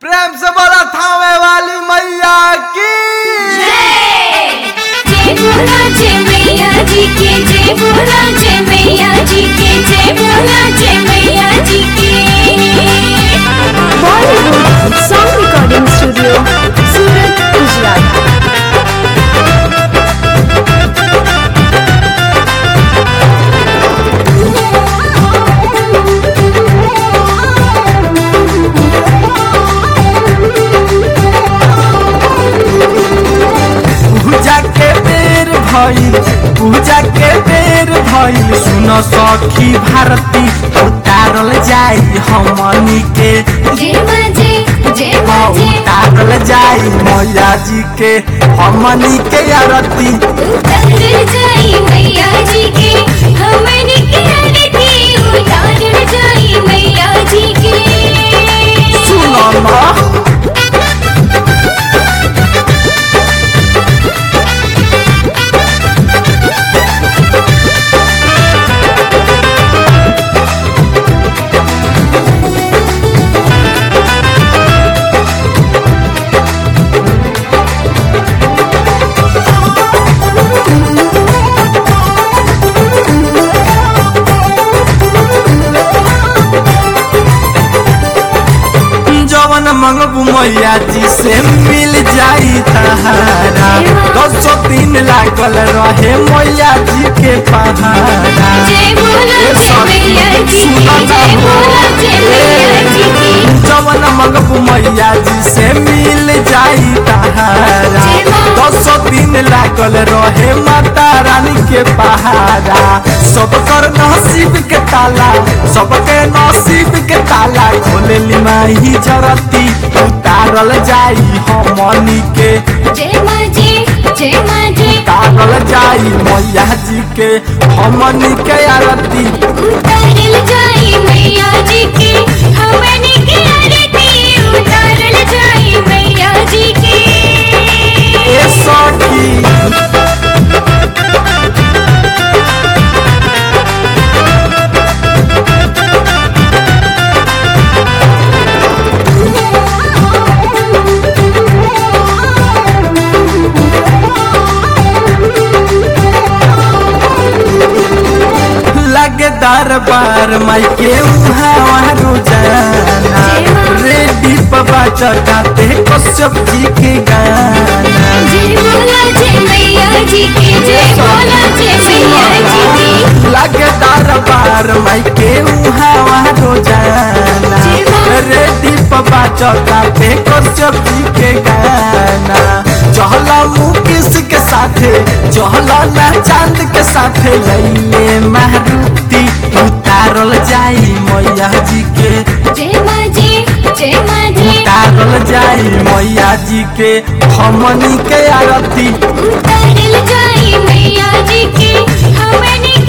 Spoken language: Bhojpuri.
प्रेम से बोला थामे वाली मैया की जय भोला जय मैया जी के जय भोला जय मैया जी के जय भोला जय मैया जी के Bollywood song recording studio Surat Gujarat पूजा के बेर भइल पूजा के बेर भइल सुन सखी भारती उतारल जाई हमनी के जय माँ जय जय माँ जय उतारल जाई मैया जी के हमनी के आरती उतर जाई मैया जी के हमने के आरती उतार जाई मैया जी के सुनो ना जवन मंगबू मैया जी से मिल जाई तहारा दस दिन लागल रहे मैया जी के पहाड़ा जय भोला जय मैया जी की जय भोला जय मैया जी की जवन मंगबू मैया जी से मिल जाई तहारा दस दिन लागल रहे माता रानी के पहाड़ा सब कर नसीब के ताला सबके नसीब के ताला खोले माही जरती उतारल जाई हमनी के जय माँ जी जय माँ जी उतारल जाई मैया जी के हमनी के आरती उतारल जाई मैया जी की हमने की आरती उतारल जाई मैया जी की ए सखी लगे दरबार माई के उहाँ रोजाना रेडी पबा चढ़ाते कश्यप जी के गाना जय भोला जय मैया जी की जय भोला जय मैया जी की लगे दरबार माई के उहाँ रोजाना रेडी पबा चढ़ाते कश्यप जी के गाना चहला मुकेश के साथे चहला ना चांद के साथे लैले मारुति उतारल जाई मैया जी के जय माँ जी जय माँ जी उतारल जाई मैया जी के हमनी के आरती उतारल जाई मैया जी की हमने